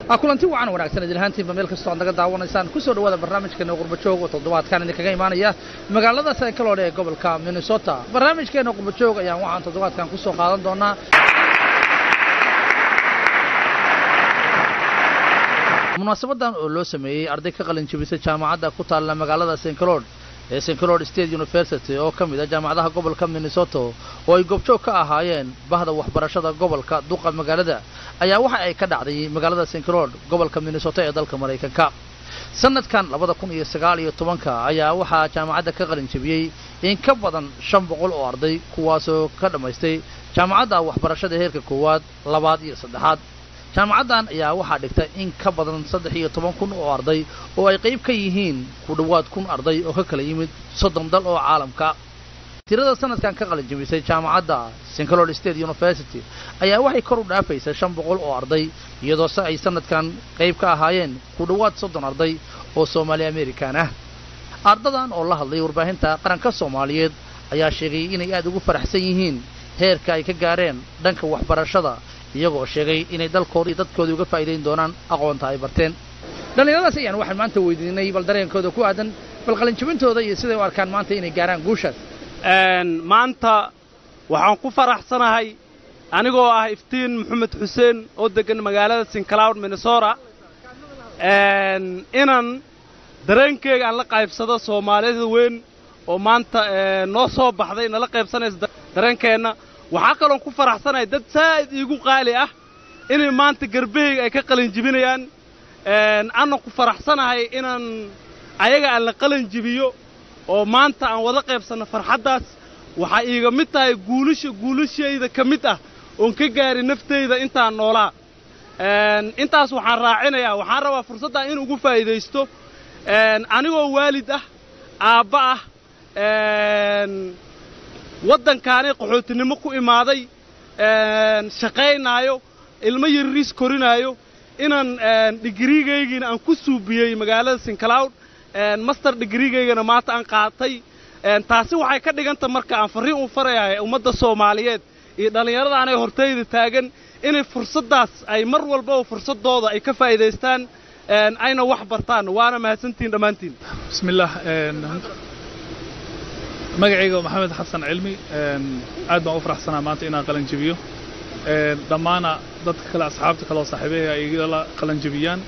kulanti wacan wanaagsan idilhaantiinba meel kastoo aad naga daawanaysaan kusoo dhawaada barnaamijkeena qurbajoog oo toddobaadkan idinkaga imaanaya magaalada saykaloodhe ee gobolka minnesota barnaamijkeena qurbajoog ayaan waxaan toddobaadkan kusoo qaadan doonaa munaasabadan oo loo sameeyey arday ka qalin jebisay jaamacadda ku taalla magaalada st cloud ee st cloud state university oo ka mid a jaamacadaha gobolka minnesota oo ay goobjoog ka ahaayeen bahda waxbarashada gobolka duqa magaalada ayaa waxa ay ka dhacday magaalada st cloud gobolka minnesota ee dalka maraykanka sanadkan labada kun iyo sagaal iyo tobanka ayaa waxaa jaamacadda ka qalin jebiyey in ka badan shan boqol oo arday kuwaasoo ka dhammaystay jaamacadda waxbarashada heerka koowaad labaad iyo saddexaad jaamacaddan ayaa waxaa dhigta in ka badan saddex iyo toban kun oo arday oo ay qayb ka yihiin ku dhowaad kun arday oo ka kala yimid soddon dal oo caalamka tirada sanadkan ka qalin jebisay jaamacadda st cloud state university ayaa waxay kor u dhaafaysa shan boqol oo arday iyadoo se ay sanadkan qayb ka ahaayeen ku dhowaad soddon arday oo soomaali amerikan ah ardadan oo la hadlay warbaahinta qaranka soomaaliyeed ayaa sheegay inay aad ugu faraxsan yihiin heerka ay ka gaareen dhanka waxbarashada iyagoo sheegay inay dalkooda iyo dadkooda uga faa'iidayn doonaan aqoonta ay barteen dhallinyaradaas ayaan waxaan maanta weydiinay bal dareenkooda ku aadan bal qalinjabintooda iyo siday u arkaan maanta inay gaaraan guushaas maanta waxaan ku faraxsanahay anigoo ah iftiin maxamed xuseen oo deggan magaalada sincloud minnesota inaan dareenkeyga aan la qaybsado soomaalida weyn oo maanta noo soo baxday nala qaybsanaysa dareenkeenna waxaa kaloon ku faraxsanahay dad saa'id iigu qaali ah inay maanta garbahayga ay ka qalin jibinayaan anna ku faraxsanahay inaan ayaga aan la qalin jibiyo oo maanta aan wada qaybsanno farxaddaas waxaa iiga mid tahay guulasha guulashayda ka mid ah oon ka gaari naftayda intaan noolaa intaas waxaan raacinayaa waxaan rabaa fursaddan in ugu faa'iidaysto anigoo waalid ah aabba ah waddankaanay qaxootinimo ku imaaday shaqaynaayo ilmo yarriis korinaayo inaan digriigaygiina aan ku suubiyey magaalada sincloud master digriigaygana maanta aan qaatay taasi waxay ka dhiganta marka aan farriin u farayahay ummadda soomaaliyeed iyo dhallinyaradaanay hortayda taagan inay fursaddaas ay mar walbaba fursaddooda ay ka faa'iidaystaan ayna wax bartaan waana mahadsantihin dhammaantiin bismillaah magacayga maxamed xasan cilmi aad baan u faraxsanaa maanta inaan qalan jebiyo dhammaana dadka kale asxaabta kale oo saaxiibahay ay igala qalan jebiyaan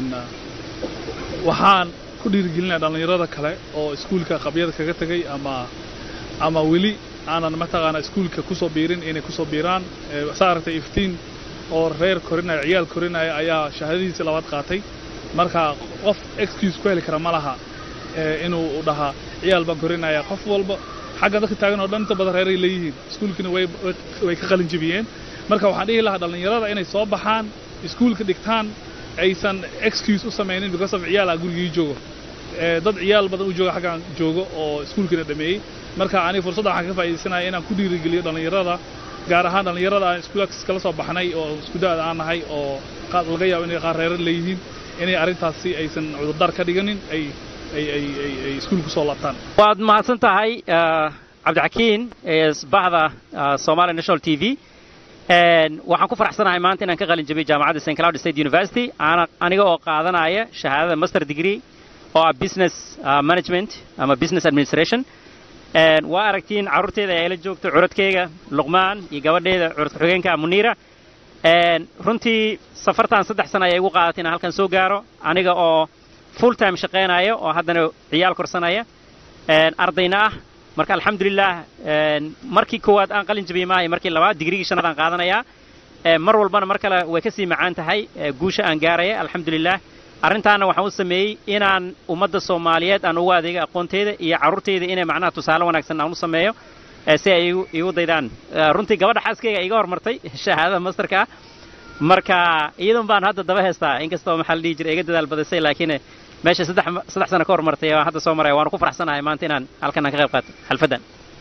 waxaan ku dhiirigelinaya dhallinyarada kale oo iskuulka qabyada kaga tegay ama ama weli aanan mataqaanaa iskuulka ku soo biirin inay ku soo biiraan saa aragtay iftiin oo reer korinaya ciyaal korinaya ayaa shahaadadiisii labaad qaatay marka qof excuse ku heli kara ma laha inuu dhahaa ciyaal baan korinaya qof walba xagga dadka taagan oo dhan inta badan reeray leeyihiin iskuulkina way ka qalin jebiyeen marka waxaan dhihi lahaa dhallinyarada inay soo baxaan iskuulka dhigtaan aysan excuse u samaynin because of ciyaal ah gurigii joogo dad ciyaal badan u jooga xaggaan joogo oo iskuulkina dhameeyey marka aniga fursadda waxaan ka faa'iidaysanaya inaan ku dhiirigeliyo dhallinyarada gaar ahaan dhallinyarada aan iskuulakas kala soo baxnay oo iskudaada aan nahay oo laga yaabo inay qaar reerar leeyihiin inay arrintaasi aysan cudurdaar ka dhiganin ay ay iskuulku soo laabtaan waad mahadsan tahay cabdixakiin baxda somali national t v waxaan ku faraxsanahay maanta inaan ka qalin jabiyey jaamacadda st cloud state university aniga oo qaadanaya shahaadada master degree oo ah business management ama business administration waa aragtiin carruurteeda ayaa ila joogto curadkeyga luqmaan iyo gabadheeda curadka xogeenka muniira runtii safartan saddex sana ayay igu qaadatay inaan halkan soo gaaro aniga oo full time shaqaynaya oo haddana ciyaal korsanaya ardayna ah marka alxamdulilah markii koowaad aan qalin jabiyey maahay markii labaad digrigii shanaad aan qaadanayaa mar walbana mar kale way ka sii macaan tahay guusha aan gaaraya alxamdulilah arrintaana waxaan u sameeyey inaan ummadda soomaaliyeed aan ugu adeega aqoonteyda iyo carruurteyda inay macnaha tusaale wanaagsan aan u sameeyo si ay igu daydaan runtii gabadha xaaskeyga iga hormartay shahaadada masterka ah marka iyadan baan hadda daba heystaa inkastoo maxaa la dhihi jiray iga dadaal badisay laakiin meesha saddex saddex sano ka hormartay waan hadda soo maraya waanu ku faraxsanahay maanta inaan halkan aan ka qayb qaato xalfaddan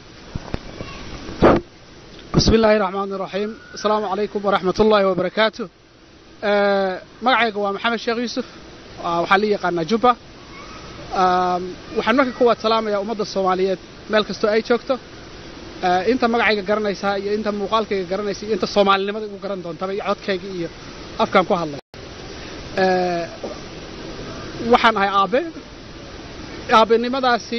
bismi illaahi raxmaani raxiim asalaamu calaykum waraxmat ullaahi wabarakaatu magacayga waa maxamed sheekh yuusuf waxaa la yaqaanaa jubba waxaan marka kuwaad salaamayaa ummadda soomaaliyeed meel kastoo ay joogto inta magacayga garanaysaa iyo inta muuqaalkayga garanaysa iyo inta soomaalinimada igu garan doontaba iyo codkayga iyo afkaan ku hadlay Eh, waxaan ahay aabe aabenimadaasi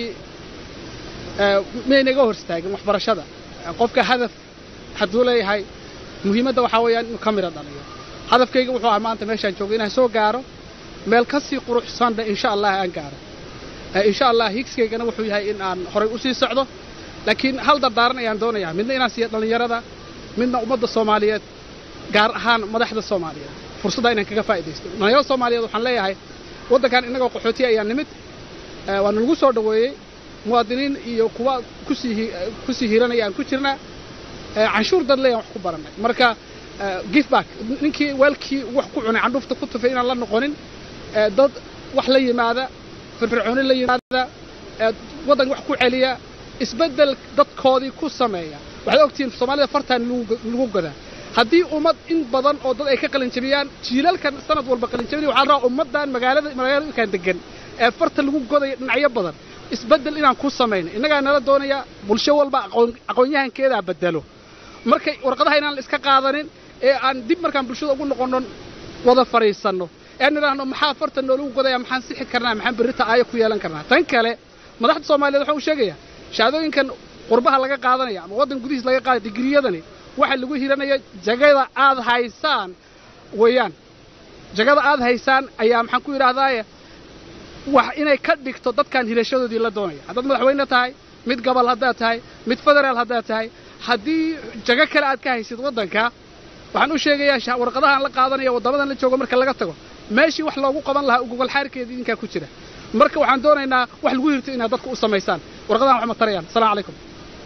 eh, miyaynaga hor istaagin waxbarashada Eh, qofka hadaf hadduu leeyahay muhiimadda waxaa weeyaan inuu ka midho dhaliyo hadafkayga wuxuu ahaa maanta meeshaan joogo inaan soo gaaro meel ka sii quruxsanna insha allah aan gaaro Eh, insha allah higskaygana wuxuu yahay in aan horay u sii socdo laakiin hal dardaaran ayaan doonayaa midna inaan siiyo dhallinyarada midna ummadda soomaaliyeed gaar ahaan madaxda soomaaliyeed fursadda inaan kaga faa'iidaysto dhallinyarada soomaaliyeed waxaan leeyahay waddankan innagoo qaxootiya ayaa nimid Eh, waa nalagu soo dhoweeyey muwaadiniin iyo kuwa kusii hi- eh, kusii hiranaya aan ku jirnaa Eh, canshuur dad leeyaan wax ku barannay marka eh, give back ninkii weelkii wax ku cunay candhuufta ku tufay inaan la noqonin Eh, dad wax la yimaada firfircooni la yimaada eh, waddan wax ku celiya isbeddel dadkoodii ku sameeya waxaad ogtihiin soomaalida fartaan lagu lagu gadaa haddii ummad in badan oo dad ay ka qalinjabiyaan jiilalkan sanad walba qalinjabinaya waxaa la rabaa ummaddan magaalada magaalooyinkan degan ee farta lagu godaya dhinacyo badan isbeddel inaan ku samayno innagaa nala doonaya bulsho walba aqoon aqoon-yahankeedaa bedelo markay warqadaha inaan la iska qaadanin ee aan dib markaan bulshada ugu noqonno wada fadhiisanno ee aan idhaahno maxaa farta noolagu godaya maxaan sixi karnaa maxaan berrita aayo ku yeelan karnaa tan kale madaxda soomaaliyeed waxaan u sheegayaa shahaadooyinkan qurbaha laga qaadanaya ama waddan gudihiis laga qaadaya digriyadani waxa lagu hiranaya jagada aad haysaan weeyaan jagada aad haysaan ayaa maxaan ku yidhaahdaaye wax inay ka dhigto dadkan hirashadoodii la doonaya haddaad madaxweyne tahay mid gobol haddaad tahay mid federaal haddaad tahay haddii jago kale aad ka haysid waddanka waxaan u sheegayaa sha- warqadahaan la qaadanaya waddamadan la joogo marka laga tago meeshii wax loogu qaban lahaa gogol xaarkeedii idinkaa ku jira marka waxaan doonaynaa wax lagu hirto inaad dadku u samaysaan warqadahan wax ma tarayaan asalaamu calaykum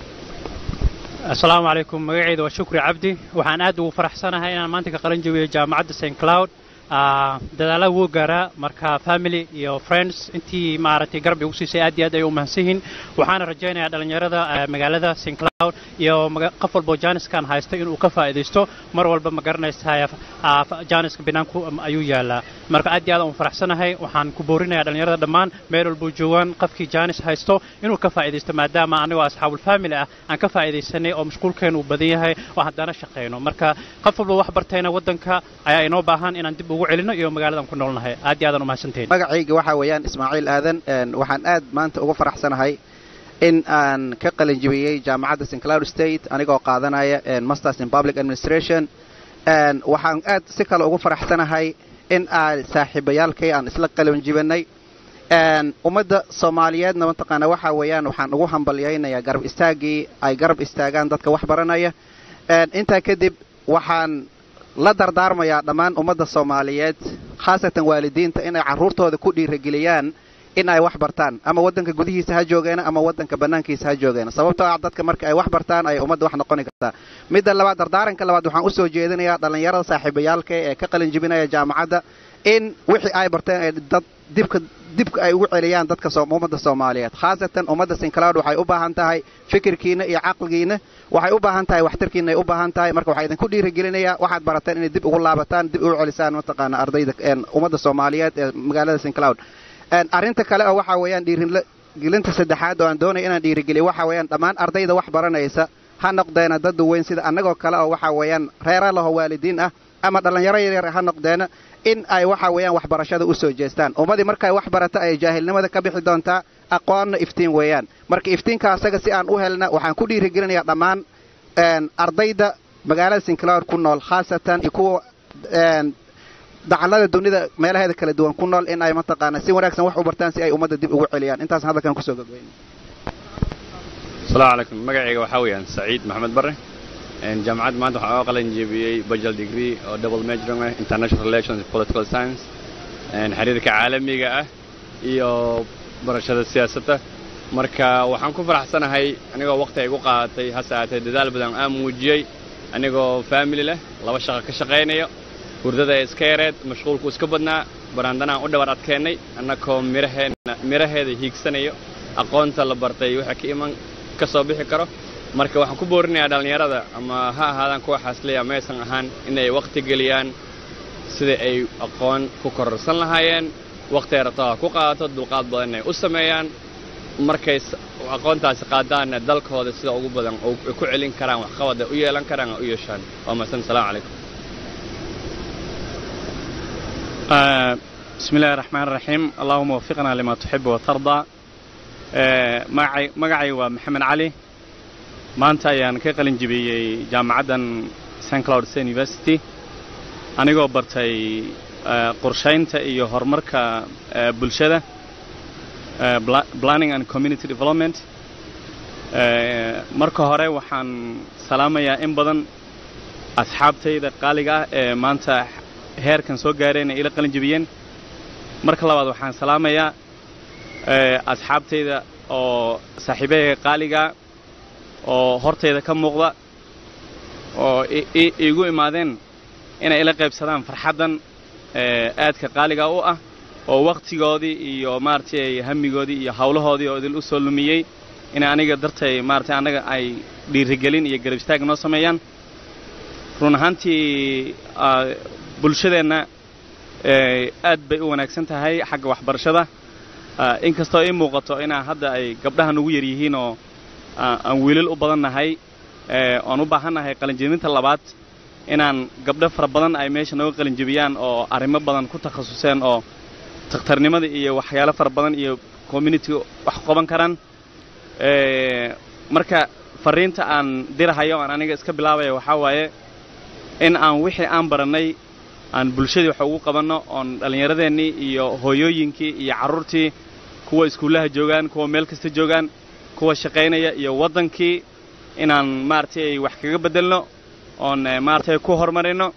asalaamu calaykum magacayda waa shukri cabdi waxaan aad ugu faraxsanahay inaan maanta ka qalan jabiyo jaamacadda st cloud Ah, dadaallada wuu gaaraa marka family iyo friends intii maaragtay garab igu siisay aad iyo aad ay u mahadsan yihiin waxaana rajaynayaa dhallinyarada ah, magaalada st cloud iyo maga- qof walbo jaaniskan haysta inuu ka faa'iidaysto mar walba ma garanaysaa ah, fa- jaaniska banaanku am- ayuu yaalaa marka aad iyo aad aan u faraxsanahay waxaan ku boorinayaa dhallinyarada dhammaan meel walbuu joogaan qofkii jaanis haysto inuu ka faa'iidaysto maadaama anigoo asxaabul family ah aan ka faa'iidaysanay oo mashquulkeenu uu badan yahay oo haddana shaqayno marka qof walba wax bartayna waddanka ayaa inoo baahan inaan dib ugu celino iyo magaaladan ku noolnahay aad iyo aadaan u mahadsantihiin magacayga waxaa weeyaan ismaaciil aadan een, waxaan aad maanta uga faraxsanahay in aan ka qalin jibiyey jaamacadda st cloud state anigoo qaadanaya een, masters in public administration een, waxaan aad si kale ugu faraxsanahay in aan saaxiibayaalkay aan isla qalin jibinay een, ummadda soomaaliyeedna mataqaana waxaa weeyaan waxaan ugu hambalyaynayaa garab istaaggii ay garab istaagaan dadka wax baranaya een, intaa kadib waxaan la dardaarmayaa dhammaan ummadda soomaaliyeed khaasatan waalidiinta inay carruurtooda ku dhiirageliyaan in ay wax bartaan ama waddanka gudihiisa ha joogeena ama waddanka bannaankiisa ha joogeena sababtoo ah dadka marka ay wax bartaan ay ummadda wax noqoni kartaa midda labaad dardaaranka labaad waxaan u soo jeedinayaa dhallinyarada saaxiibayaalka ee ka qalin jibinaya jaamacadda in wixii ay barteen ay dad dibka dibka ay ugu celiyaan dadka Soom- ummadda soomaaliyeed khaasatan ummadda sinclaud waxay u baahan tahay fikirkiina iyo caqligiina waxay u baahan tahay waxtarkiina ay u baahan tahay marka waxaa idinku dhiirigelinayaa waxaad barateen inay dib ugu laabataan dib ugu celisaan mataqaana ardayda een, ummadda soomaaliyeed ee magaalada sinclaud Een, arrinta kale oo waxaa weeyaan dhiirigelinta saddexaad oo aan doonaya inaan dhiirigeliyo waxaa weeyaan dhammaan ardayda wax baranaysa ha noqdeena dad weyn sida annagoo kale oo waxaa weeyaan reera laho waalidiin ah ama dhallinyaro yaryar ha noqdeena in ay waxaa weeyaan waxbarashada u soo jeestaan ummadii markay wax barata ay jaahilnimada ka bixi doontaa aqoonna iftiin weeyaan marka iftiinka asaga si aan u helna waxaan ku dhiirigelinayaa dhammaan een, ardayda magaalada sinclair ku nool khaasatan iyo kuwa een, dacallada dunida meelaheeda kala duwan ku nool in ay mataqaana si wanaagsan wax u bartaan si ay ummadda dib ugu celiyaan intaas hadalkan kusoo gabagabeynaya asalaamu calaykum magacayga waxaa weeyaan saciid maxamed barre Een, jaamacadda maanta waxaan oga qalin jebiyey bachelor degree oo double majoring ah international relations and political science een, xiriirka caalamiga ah iyo barashada siyaasadda marka waxaan ku faraxsanahay anigoo waqti ay igu qaadatay hase ahaatee dadaal badan aan muujiyey anigoo family leh laba shaqo ka shaqaynayo hurdada ee iska yareed mashquulku iska badnaa baraandanaan u dhabar adkeennay annakoo miraheena miraheeda hiigsanayo aqoonta la bartay waxa ka iman ka soo bixi karo marka waxaan ku boorinayaa dhallinyarada ama ha ahaadaan kuwa xaasliya maysan ahaan inay waqti geliyaan sida ay aqoon ku kororsan lahaayeen waqti ay rabto ha ku qaadato dulqaad badan ay u sameeyaan markay s- aqoontaasi qaadaanna dalkooda sida ugu badan oo ay ku celin karaan waxqabad ay u yeelan karaan ay u yeeshaan waa mahadsan salaamu calaykum آه، بسم الله الرحمن الرحيم اللهم وفقنا لما تحب وترضى آه، magacay magacay waa maxamed cali maanta ayaan ka qalin jebiyey jaamacaddan st cloud state university anigoo bartay آه، qorshaynta iyo horumarka آه، bulshada آه، pla- planning and community development آه، marka hore waxaan salaamayaa in badan asxaabtayda qaaliga ah ee maanta heerkan soo gaareen ay ila qalin jebiyeen marka labaad waxaan salaamayaa ee, asxaabtayda oo saaxiibahayga qaaliga oo hortayda ka muuqda oo i- i- iigu imaadeen inay ila qaybsadaan farxaddan ee, aadka qaaliga u ah oo wakhtigoodii iyo maaragtay hamigoodii iyo hawlahoodii oo idil u soo lumiyey inay aniga dartay maaragtay annaga ay dhiirigelin iyo garab istaag noo sameeyaan run ahaantii ah, bulshadeenna ee, aad bay u wanaagsan tahay xagga waxbarashada Ah, inkastoo ii muuqato inaa hadda ay gabdhahan ugu yar yihiin oo ah, aan wiilal u badan nahay ee, oon u baahan nahay qalinjebinta labaad inaan gabdho fara badan ay meesha nooga qalinjebiyaan oo arrimo badan ku takhasuseen oo takhtarnimada iyo waxyaalo fara badan iyo community wax ku qaban karaan Ee, marka fariinta aan dirahayo aan aniga iska bilaabaya waxaa waaye in aan wixii aan barannay aan bulshadii wax ugu qabanno oon dhallinyaradeennii iyo hooyooyinkii iyo carruurtii kuwa iskuullaha joogaan kuwa meel kasta joogaan kuwa shaqaynaya iyo waddankii inaan maaragtay wax kaga beddelno oon eh, maaragtay ku horumarino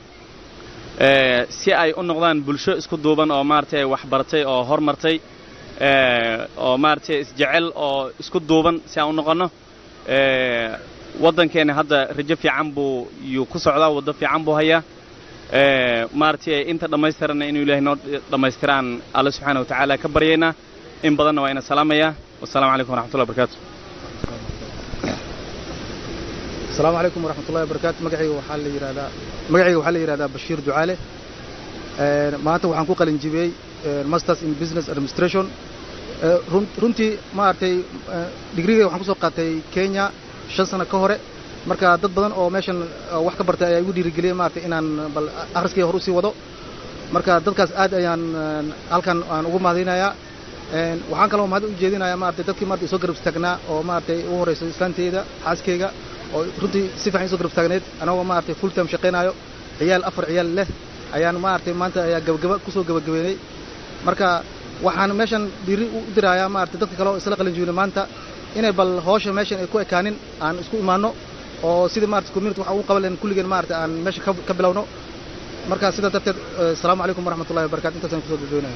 ee, si ay u noqdaan bulsho isku duuban oo maaragtay wax baratay oo hormartay ee, oo maaragtay isjecel oo isku duuban si aan u noqonno ee, waddankeenna hadda rajo fiican buu yuu ku socdaa waddo fiican buu hayaa ee, maaragtay inta dhammaystiranna inuu ilaahay noo dhammaystiraan alle subxaana wa tacaala ka baryaynaa in badanna waa ina salaamayaa wasalaamu calaykum waraxmatullahi wabarakaatu asalaamu calaykum waraxmatullahi wabarakaatu magacayga waxaa la yidhahdaa magacayga waxaa la yidhahdaa bashiir ducaale Een, maanta waxaan ku qalin jibiyey een, masters in business administration Ee, run- runtii maaragtay ee, digriga waxaan kusoo qaatay kenya shan sano ka hore marka dad badan oo meeshan ee, wax ka bartay ayaa igu dhiirigeliyey maaragtay inaan bal akhriskayga hor usii wado marka dadkaas aad ayaan een, halkan aan ugu mahadinayaa Een, waxaan kaloo mahad u jeedinayaa maaragtay dadkii maaragtay soo garab istaagnaa oo maaragtay ugu horreysay islaanteyda xaaskeyga oo runtii si fiican isoo garab istaagneyd anagoo maaragtay full time shaqaynaayo ciyaal afar ciyaal leh ayaan maaragtay maanta ayaa gabagaba kusoo gabagabeynay marka waxaan meeshan dhiiri u dirayaa maaragtay dadka kale oo isla qalin jibinay maanta inay bal hawsha meeshan ay ku ekaanin aan isku imaanno oo sidii maaragtay community waxaan ugu qaban lahayn kulligeen maaragtay aan meesha ka ka bilowno marka sidaa darteed eh, asalaamu calaykum waraxmatullahi wabarakatu intaasaan kusoo gabagabeynaya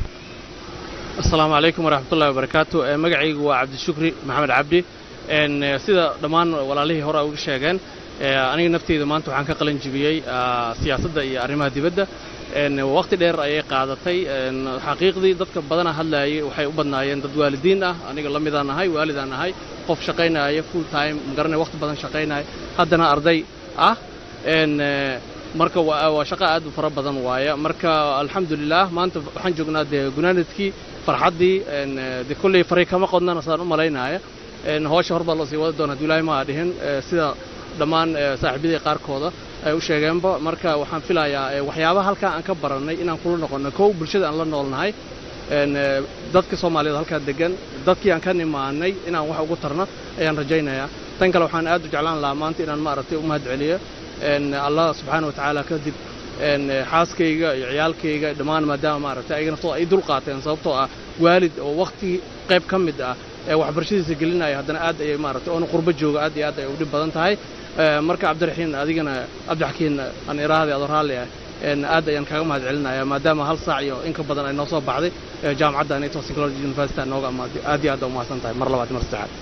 asalaamu calaykum waraxmatullahi wabarakaatu Eh, magacaygu waa cabdishukri maxamed cabdi En, eh, sida dhammaan walaalihii hore ay uga sheegeen eh, aniga nafteyda maanta waxaan ka qalin jibiyey ah, siyaasadda iyo arrimaha dibadda En, waqti dheer ayay qaadatay En, xaqiiqdii dadka badana hadlaayay waxay u badnaayeen dad waalidiin ah aniga la midaan ahay waalidaan ahay qof shaqaynaya full time magaranay waqti badan shaqaynaya haddana arday ah En, eh, marka waa waa shaqo aad u fara badan waaya marka alxamdulilah maanta waxaan joognaa dee gunaanadkii farxaddii en, eh, dee kolley faray kama qodnana saan u malaynaya En, hawsha hor baa loo sii wada doona hadduu ilaahay maa dhihin eh, sida dhammaan eh, saaxiibadii qaarkooda ay u sheegeenba marka waxaan filayaa eh, waxyaabaha halkaa aan ka barannay inaan kula noqonno kow bulshada aan la noolnahay En, eh, dadka soomaaliyeed halkaa degan dadkii aan ka nimaanay inaan wax ugu tarno ayaan rajaynayaa tan kale waxaan aad u jeclaan lahaa maanta inaan maaragtay u mahad celiyo En, allah subxaana wa tacaala kadib En, eh, xaaskayga iyo ciyaalkayga dhammaan maadaama maaragtay ayaga naftooda ay dul qaateen sababtoo ah waalid oo waqti qayb ka mid ah ee waxbarashadiisa gelinaya haddana aad ayay maaragtay oona qurbo jooga aad iyo aad ay u dhib badan tahay Eh, marka cabdiraxiin adigana cabdixakiin aan iraahday adoo raalli ah En, aad ayaan kaaga mahad celinayaa maadaama hal saac iyo in ka badan ay noo soo baxday eh, jaamacadda nato technology university nooga amaaday aad iyo aad u mahadsan tahay mar labaad iyo mar saddexaad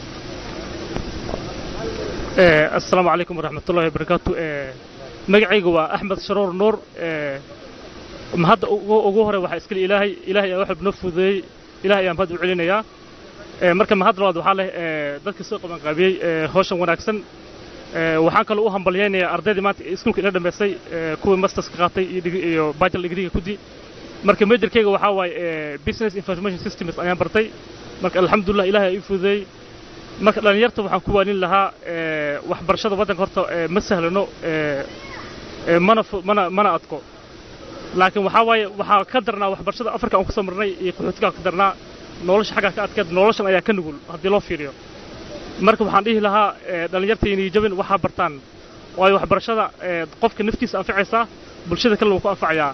Eh, asalaamu calaykum waraxmatullahi wabarakaatu Eh, magacaygu waa axmed sharuur nuur Eh, mahadda ugu ugu hore waxaa iskale ilaahay ilaahay ayaa waxab noo fududeeyey ilaahay ayaan mahad u celinayaa Eh, marka mahad labaad waxaa leh eh, dadka soo qabanqaabiyey eh, hawshan wanaagsan Eh, waxaan kaloo u hambalyaynayaa ardaydii maanta iskuulka ila dhammaystay eh, kuwii masters ka qaatay iyo digi- iyo bachelor degreega kudi marka majorkeyga waxaa waaye eh, business information systems ayaan bartay marka alxamdulillah ilaahay ayaa ii fududeeyey marka dhallinyarta waxaan ku waanin lahaa eh, waxbarashada waddanka horta eh, ma sahlano eh, eh, mana fu- mana mana adko laakiin waxaa waaye waxaa ka darnaa waxbarashada afrika aan ku soo marnay iyo qaxootiga ka darnaa nolosha xaggaa ka adkeed noloshan ayaa ka nugul haddii loo fiiriyo marka waxaan dhihi lahaa dhallinyartaynii jabin waxaa bartaan waayo waxbarashada qofka naftiisa anfacaysaa bulshada kalena wuu ku anfacayaa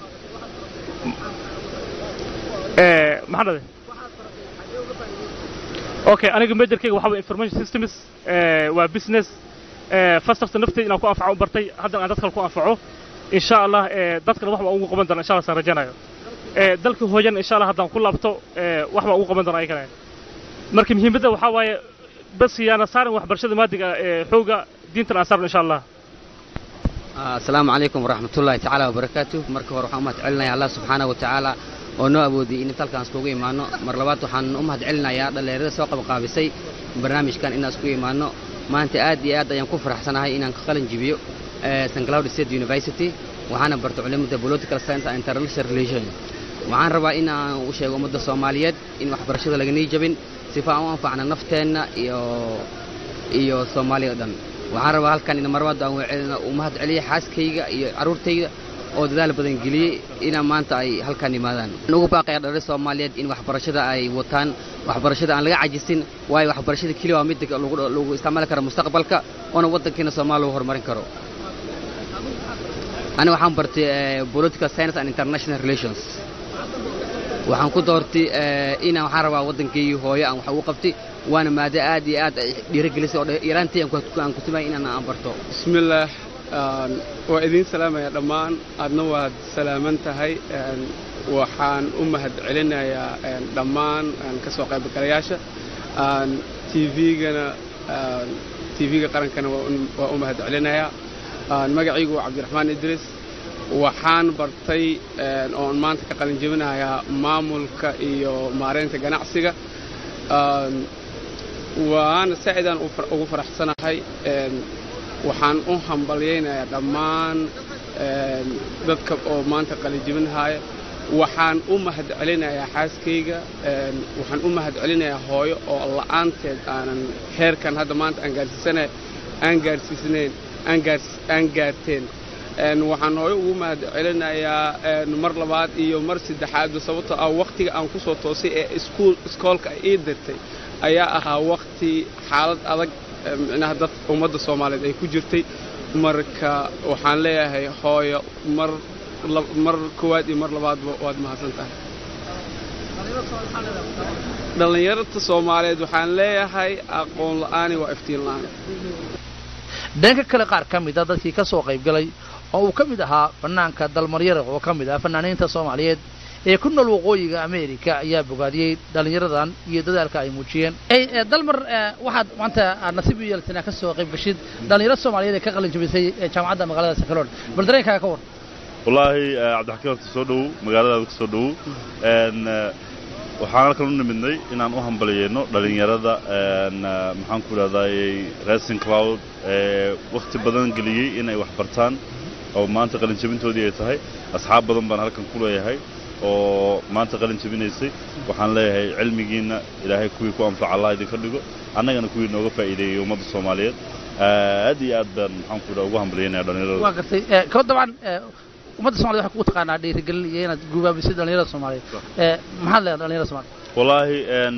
maxaa dhade okay aniga majorkayga waxaa waye information systems waa business first horta naftayda inaan ku anfaco u bartay haddana aan dad kale ku anfaco insha allah dadkana wax baan ugu qaban doona insha allah saan rajaynayo dalka hooyana insha allah haddaan ku laabto wax baan ugu qaban doona ayagana marka muhiimadda waxaa waaye bas yaana saarin waxbarashada maadiga xooga diintan aan saarno insha allah asalaamu calaykum waraxmatullaahi tacaala wabarakaatu marka hore waxaan u mahad celinaya allah subxaana wa tacaala oo noo awoodiyey in inta halkaan iskugu imaano mar labaad waxaan u mahad celinayaa dhallinyarada soo qabaqaabisay barnaamijkan inaan isku imaano maanta aad iyo aad ayaan ku faraxsanahay inaan ka qalin jibiyo st cloud state university waxaana barto culimada political science and international relations waxaan rabaa in aan u sheego ummadda soomaaliyeed in waxbarashada laganii jabin sifa aan u anfacna nafteenna iyo iyo soomaaliya o dhan waxaan rabaa halkan in marwaad aan u mahad celiya xaaskayga iyo carruurtayda oo dadaal badan geliyey inaan maanta ay halkan yimaadaan waxaan ugu baaqaya dhalli soomaaliyeed in waxbarashada ay wataan waxbarashada aan laga cajisin waayo waxbarashada keliya waa midda lagu isticmaali karo mustaqbalka oona waddankiina soomaaliya lagu horumarin karo aniga waxaan bartay political science and international relations waxaan ku doortay inaan waxaan rabaa waddankeygii hooyo aan wax ugu qabtay waana maado aad iyo aad dhiirigelisay oo yaraantii aan ku tumay inaan aan barto bismillaah waa idiin salaamaya dhammaan aadna waad salaaman tahay waxaan u mahad celinayaa dhammaan ka soo qaybgalayaasha tvgana tv-ga qarankana waa u mahad celinayaa magacaygu waa cabdiraxmaan idriis waxaan bartay oon maanta ka qalin jebinayaa maamulka iyo maareynta ganacsiga waana saacidaan ugu faraxsanahay waxaan u hambalyaynayaa dhammaan dadka oo maanta qalinjibinahaya waxaan u mahad celinayaa xaaskayga waxaan u mahad celinayaa hooyo oo la'aanteed aanan heerkan hadda maanta aan gaarsiisana aan gaarsiisnayn aan gaarteen waxaan hooyo ugu mahad celinayaa mar labaad iyo mar saddexaadba sababtoo ah wakhtiga aan ku soo toosay ee iskoolka ii dirtay ayaa ahaa wakhti xaalad adag micnaha dad ummadda soomaaliyeed ay ku jirtay marka waxaan leeyahay hooyo mar mar koowaad iyo mar labaadba waad mahadsan tahay dhallinyarta soomaaliyeed waxaan leeyahay aqoon la'aani waa iftiin la'aan dhanka kale qaar ka mid a dadkii ka soo qaybgalay oo uu ka mid ahaa fanaanka dalmaryara oo ka mid ah fanaaniinta soomaaliyeed ee ku nool waqooyiga ameerika ayaa bogaadiyey dhallinyaradan iyo dadaalka ay muujiyeen dalmar waxaad maanta aad nasiib u yeelatay inaad ka soo qayb gashid dhallinyaro soomaaliyeed ee ka qalin jabisay jaamacadda magaalada sakaloon bal dareenkaaga ka war wallaahi cabdixakiin horta soo dhowow magaaladaada ku soo dhowow waxaan halkan u nimidnay inaan u hambaliyeyno dhallinyarada maxaan ku idhahdaayey racing cloud ee wakhti badan geliyey inay wax bartaan oo maanta qalin jabintoodii ay tahay asxaab badan baan halkan ku leeyahay oo maanta qalin jabinaysay waxaan leeyahay cilmigiinna ilaahay kuwii ku anfaca allah idinka dhigo annagana kuwii nooga faa'iideeyey ummadda soomaaliyeed aad iyo aad baan maxaan ku idhaha ugu hambalyeynaya dhallinyarada waa gartay ko dabcan ummadda somaliyed waxay kugu taqaanaa dhiirigelin iyo inaad gubaabisay dhallinyarada soomaaliyeed maxaad leedahay dhallinyarada soomaliyeed wallaahi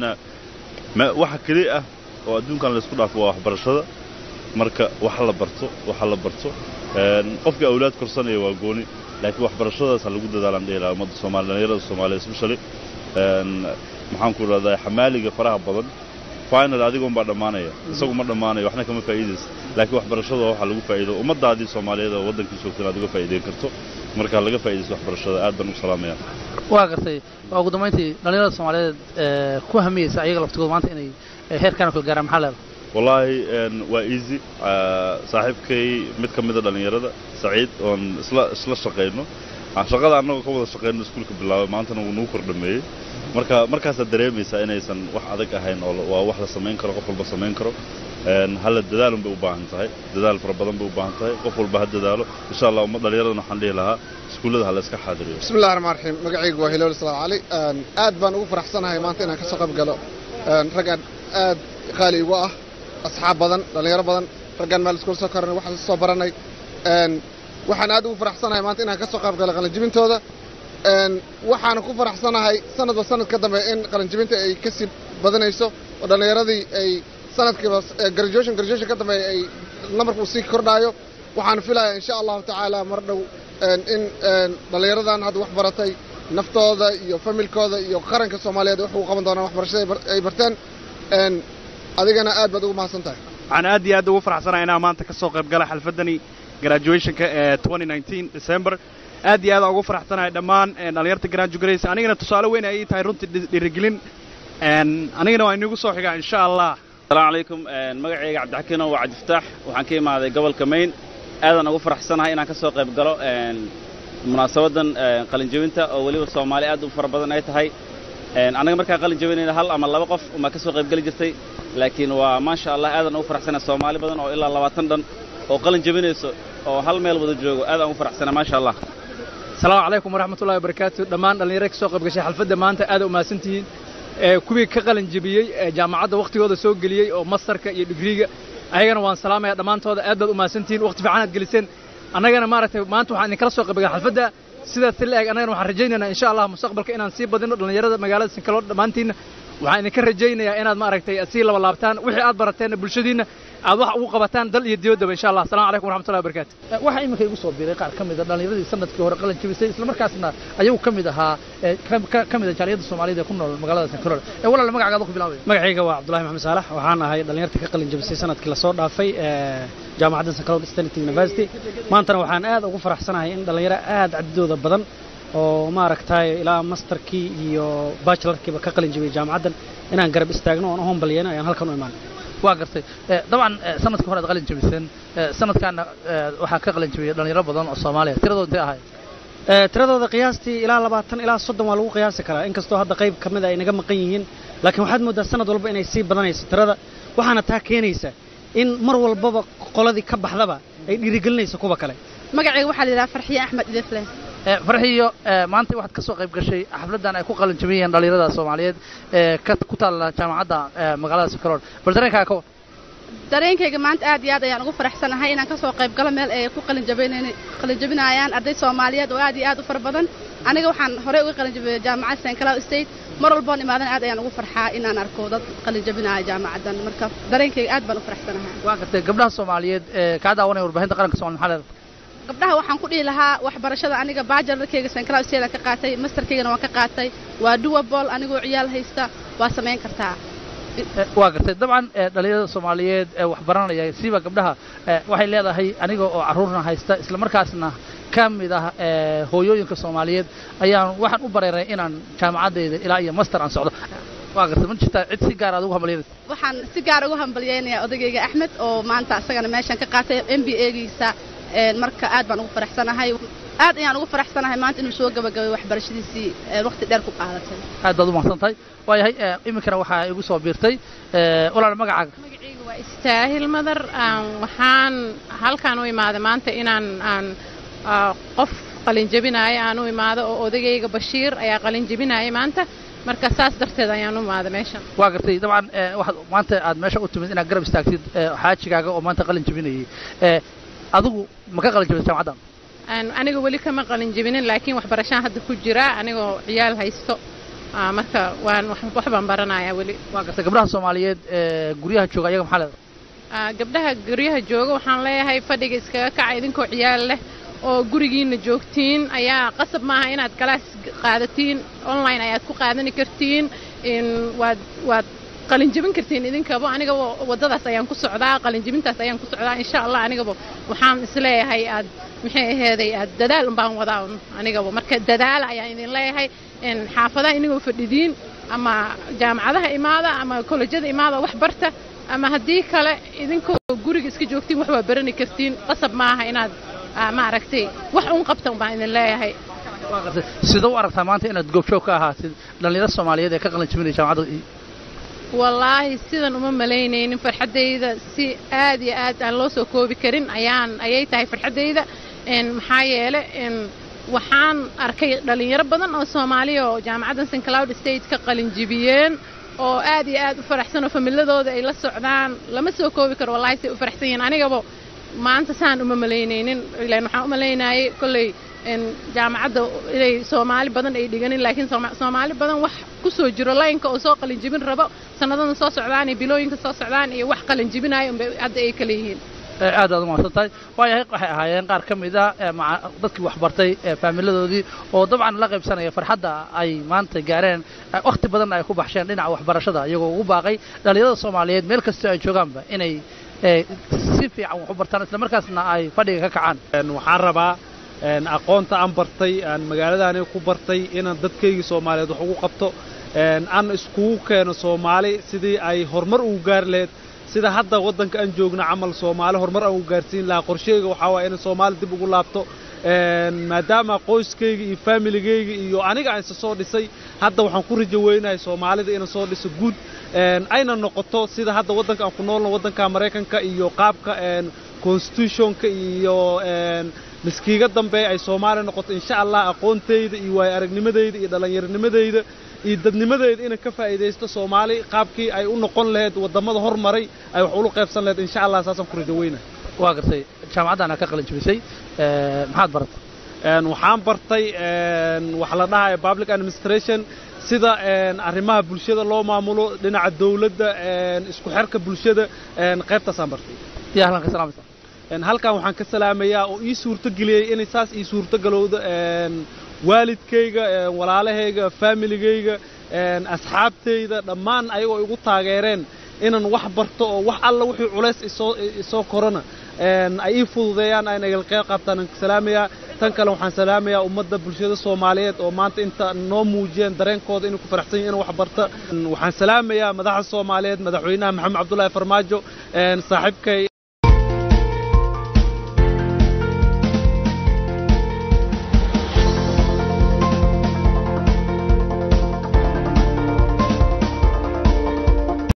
waxa keli ah oo adduunkan laysku dhaafo waa waxbarashada marka wax la barto waxa la barto qofkii awlaad korsanaya waa gooni laakiin waxbarashadaas ha lagu dadaalaan dhihi lahaa ummadda soomaaliya dhallinyarada soomaaliya especially maxaan ku idhahdaa xamaaliga faraha badan final adigoon baa dhammaanaya isagu ma dhammaanayo waxna kama faa'iidaysa laakiin waxbarashada waxa lagu faa'iido ummaddaadii soomaaliyeed oo waddankii joogta inaad uga faa'iideyn karto marka laga faa'iidaysto waxbarashada aad baan u salaamaya waa gartay waa ugu dambayntii dhallinyarada soomaaliyeed ku hamiyeysa ayaga laftigooda maanta inay heerkaan kala gaaraan maxaa leedahay wallaahi waa easy saaxiibkay mid ka mida dhallinyarada saciid oon isla isla shaqayno shaqada annagoo ka wada shaqayno iskuulka bilaabay maantana wuu nagu kordhameeyey marka markaasaad dareemaysaa inaysan wax adag ahayn oo waa wax la samayn karo qof walba samayn karo halla dadaalun bay u baahan tahay dadaal fara badan bay u baahan tahay qof walba ha dadaalo insha allah umma dhallinyaradana waxaan dhihi lahaa iskuullada ha la iska xaadiriyo bismi illahi raxmaan raxiim magacaygu waa hilool salaam cali aad baan ugu faraxsanahay maanta inaan ka soo qayb galo raggaan aad qaali igu ah asxaab badan dhallinyaro badan raggaan meel iskuul soo koranay waxaan soo baranay waxaan aad ugu faraxsanahay maanta inaan ka soo qayb galo qalinjibintooda waxaana ku faraxsanahay sanadba sanad ka dambe in qalinjibinta ay ka sii badanayso oo dhallinyaradii ay sanadkiiba graduation graduation ka dambe ay nambarku sii kordhaayo waxaan filayaa insha allahu tacaala mar dhow in dhallinyaradan hadda wax baratay naftooda iyo familkooda iyo qaranka soomaaliyeed wax ugu qaban doonaan waxbarashada ay barteen adigana aad baad ugu mahadsan tahay waxaan aad iyo aad ugu faraxsanahay inaan maanta ka soo qayb galay xalfaddani graduationka ee december aad iyo aad aan ugu faraxsanahay dhammaan dhallinyarta graduates anigana tusaale weyn ay tahay runtii dhiirigelin anigana waa inigu soo xigaa insha allah asalaamu calaykum magacayga cabdixakiino waa cabdifataax waxaan ka imaaday gobolka mayn aadaan ugu faraxsanahay inaan ka soo qayb galo munaasabaddan qalinjebinta oo weliba soomaali aad u fara badan ay tahay annaga markaan qalin jebinayna hal ama laba qof umaa ka soo qayb geli jirtay laakiin waa maasha allah aadaan ugu faraxsanahay soomaali badan oo ilaa labaatan dhan oo qalin jebinayso oo hal meel wada joogo aadaan ugu faraxsanahay maasha allah asalaamu calaykum waraxmatullahi wabarakaatu dhammaan dhallinyaro ka soo qayb gashay xalfadda maanta aad u mahadsantihiin kuwii ka qalin jebiyey jaamacadda wakhtigooda soo geliyey oo mastarka iyo digriiga ayagana waan salaamaya dhammaantooda aad baad u mahadsantihiin wakhti fiican aad geliseen annagana maaragtay maanta waxaan idinkala soo qayb galay xalfadda sidaas si la eg annagana waxaan rajaynaynaa insha allah mustaqbalka inaan sii badino dhallinyarada magaalada sinkalood dhammaantiinna waxaan idinka rajaynayaa inaad maaragtay sii laba laabtaan wixii aad barateenna bulshadiinna aad wax ugu qabataan dal iyo dibaddaba insha allah assalamu calaykum waraxmatullahi wabarakatu waxaa iminka igu soo biiray qaar ka mid a dhallinyaradii sanadkii hore qalin jebisay islamarkaasna ayagu ka mid ahaa ka mid a jaaliyadda soomaaliyada ee ku nool magaalada sinkalood ee walaal magacaaga ku bilaabaya magacayga waa cabdullahi maxamed saalax waxaan ahay dhallinyarta ka qalin jebisay sanadkii lasoo dhaafay jaamacadda sinkalood state university maantana waxaan aad ugu faraxsanahay in dhallinyaro aad cadidooda badan oo maaragtay ilaa masterkii iyo bachelarkiiba ka qalin jebiyey jaamacaddan inaan garab istaagno oon u hombalyeyno ayaan halkan u imaan waa gartay dabcan sanadkii hore aad qalin jebiseen sanadkaana waxaa ka qalin jebiyey dhallinyaro badan oo soomaaliya tiradooda intay ahayd tiradooda qiyaastii ilaa labaatan ilaa soddon waa lagu qiyaasi karaa inkastoo hadda qayb ka mida ay naga maqan yihiin laakiin waxaad mooddaa sanad walba inay sii badanayso tirada waxaana taa keenaysa in mar walbaba qoladii ka baxdaba ay dhiirigelinayso kuwa kale magacayga waxaa la yidhaha farxiye axmed idifle farxiyo maanta waxaad ka soo qayb gashay xafladdan ay ku qalin jebiyeen dhallinyarada soomaaliyeed ee ku taalla jaamacadda magaalada sinkalood bal dareenkaaga ka dareenkayga maanta aad iyo aad ayaan ugu faraxsanahay inaan ka soo qayb galo meel ay ku qalinjabinayaan arday soomaaliyeed oo aad iyo aad u fara badan aniga waxaan horey uga qalinjabiyey jaamacadda st cloud state mar walboon imaadan aad ayaan ugu farxaa inaan arko dad qalinjabinaya jaamacaddan marka dareenkayga aad baan u faraxsanahay waa gartay gabdhaha soomaaliyeed ee kaa daawanaya warbaahinta qaranka somalia maxaa leedahay gabdhaha waxaan ku dhihi lahaa waxbarashada aniga baajalarkayga st cloud state aan ka qaatay masterkaygana waan ka qaatay waa duwabol anigoo ciyaal haysta waa samayn kartaa waa gartay dabcan dhallinyarada soomaaliyeed ee wax baranaya siiba gabdhaha waxay leedahay aniga oo carruurna haysta islamarkaasna ka mid ah hooyooyinka soomaaliyeed ayaan waxaan u bareeray inaan jaamacaddayda ilaa iyo master aan socdo waa gartay ma jirtaa cid si gaar aad ugu hambalyanaysa waxaan si gaar ugu hambalyaynayaa odagayga axmed oo maanta isagana meeshan ka qaatay m b a-giisa marka aad baan ugu faraxsanahay aad ayaan ugu faraxsanahay maanta inuu soo gabagabay waxbarashadiisii waqti dheer ku qaadatay aad baad u mahadsan tahay waayahay iminkana waxaa igu soo biirtay walaal magacaaga magacayga waa istaahil madar waxaan halkaan u imaaday maanta inaan aan qof qalin jebinaayo aan u imaado oo odagayga bashiir ayaa qalin jebinaya maanta marka saas darteed ayaan u imaaday meeshan waa gartay dabcan waxaad maanta aad meesha u timid inaad garab istaagtid xaajigaaga oo maanta qalin jebinayay adigu ma ka qalin jebisay jaamacaddan aniga weli kama qalin jebinin laakiin waxbarashaan hadda ku jira anigoo ciyaal haysto marka waan wax baan baranayaa weli waa gartay gabdhaha soomaaliyeed ee guryaha jooga ayaga maxaa leedahay gabdhaha guryaha jooga waxaan leeyahay fadhiga iskaga kaca idinkoo ciyaal leh oo gurigiina joogtiin ayaa qasab maaha inaad galaas qaadatiin online ayaad ku qaadani kartiin waad waad qalinjebin kartiin idinkaba anigaba waddadaas ayaan ku socdaa qalinjebintaas ayaan ku socdaa insha allah anigaba waxaan isleeyahay aad maxay aheeday aad dadaal unbaan wadaa un anigaba marka dadaala ayaan idin leeyahay xaafadaha inagoo fadhidiin ama jaamacadaha imaada ama kolejyada imaada wax barta ama haddii kale idinkoo guriga iska joogtiin wax waa barani kartiin qasab maaha inaad maaragtay wax un qabta un baan idin leeyahay sida u aragtaa maanta inaad goobjoog ka ahaatid dhallinyaro soomaaliyeed ee ka qalin jebinaya jaamacadda wallaahi sidan uma malaynaynin farxaddayda si aad iyo aad aan loo soo koobi karin ayaan ayay tahay farxaddayda maxaa yeele waxaan arkay dhallinyaro badan oo soomaaliya oo jaamacaddan st cloud state ka qalin jibiyeen oo aad iyo aad u faraxsan oo familadooda ay la socdaan lama soo koobi karo wallahi say u faraxsan yihiin anigaba maanta saan uma malaynaynin ilaan waxaan u malaynayay kolley jaamacadda inay soomaali badan ay dhiganin laakiin soomaali badan wax ku soo jiro laynka oo soo qalinjibin rabo sanadada soo socdaan iyo bilooyinka soo socdaan iyo wax qalinjibinayo unbay hadda ay kala yihiin aad aad umahadsan tahay waayahay waxay ahaayeen qaar ka mid ah dadkii waxbartay faamiladoodii oo dabcan la qaybsanaya farxadda ay maanta gaareen wakhti badan ay ku baxsheen dhinaca waxbarashada iyagoo ugu baaqay dhallinyarada soomaaliyeed meel kastoo ay joogaanba inay si fiican wax u bartaan isla markaasna ay fadhiga ka kacaan waxaan rabaa aqoonta aan bartay aan magaaladaani ku bartay inaan dadkaygii soomaaliyeed wax ugu qabto aan iskugu keeno soomaali sidii ay horumar ugu gaari lahayd sida hadda waddanka aan joogno camal soomaali horumar aan ugu gaarsiin lahaa qorsheyga waxaa waaya inaan soomaali dib ugu laabto maadaama qoyskayga iyo faamiligayga iyo aniga aan isa soo dhisay hadda waxaan ku rajo weynahay soomaalida inaan soo dhiso guud ayna noqoto sida hadda waddanka aan ku noolno waddanka maraykanka iyo qaabka constitutionka iyo miskiiga dambe ay soomaaliya noqoto insha allah aqoontayda iyo waayo aragnimadayda iyo dhallinyaronimadayda iyo dadnimadeyda inaan ka faa'iidaysto soomaali qaabkii ay u noqon lahayd waddamada hormaray ay wax ula qaybsan lahayd insha allah saasaan ku rajo weynahay waa gartay jaamacaddaana ka qalin jabisay maxaad baratay waxaan bartay waxa la dhahayo public administration sida arrimaha bulshada loo maamulo dhinaca dawladda isku xirka bulshada qaybtaasaan bartay yaa halkan ka salaamaysa halkan waxaan ka salaamayaa oo ii suurto geliyey inay saas ii suurto galowdo waalidkayga walaalahayga faamiligayga asxaabtayda dhammaan ayagoo igu taageereen inaan wax barto oo wax alla wixii culays isoo isoo korona ay ii fududeeyaan ayna igal qeyb qaabtaan aan salaamayaa tan kale waxaan salaamayaa ummadda bulshada soomaaliyeed oo maanta inta noo muujiyeen dareenkooda inay ku faraxsan yihin in wax barta waxaan salaamayaa madaxda soomaaliyeed madaxweynaha maxamed cabdullaahi farmaajo saaxiibkay